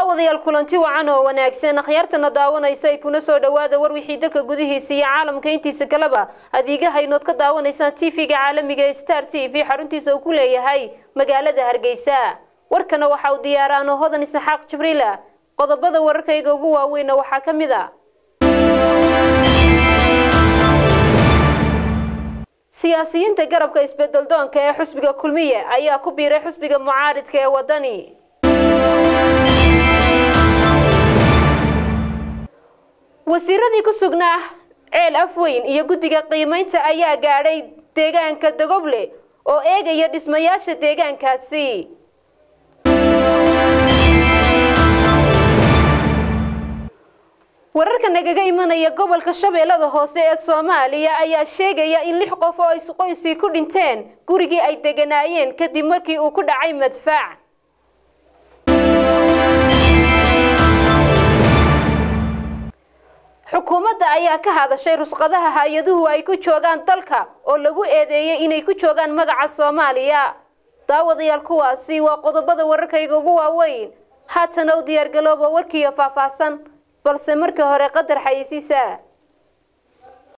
daawadayaal kulanti wacan oo wanaagsan akhyaartana daawanaysa ay kuna soo dhawaada war wixii dalka gudihiisa iyo caalamka intiisa kaleba adeegahaynood ka daawanaysaan tv-ga caalamiga ee star t v xaruntiisa uu ku leeyahay magaalada hargeysa warkana waxa uu diyaaraano hodan isaxaaq jibriila qodobada wararkayga ugu waaweynna waxaa ka mid a siyaasiyiinta garabka isbedeldoonka ee xusbiga kulmiye ayaa ku biiray xusbiga mucaaridka ee wadani wasiiradii ku sugnaa ceel afweyn iyo guddiga qiimaynta ayaa gaadhay deegaanka dogoble oo eegaya dhismayaasha deegaankaasi wararka nagaga imanaya gobolka shabeellada hoose ee soomaaliya ayaa sheegaya in lix qof oo isqoysii ku dhinteen gurigii ay deganaayeen kadib markii uu ku dhacay madfaac xukuumadda ayaa ka hadashay rusqadaha hay-aduhu ay ku joogaan dalka oo lagu eedeeyay inay ku joogaan magaca soomaaliya daawadayaal kuwaasi waa qodobada wararkayga ugu waaweyn haatana u diyaargalooba warkiiyo faahfaahsan balse marka hore qadar xayisiisa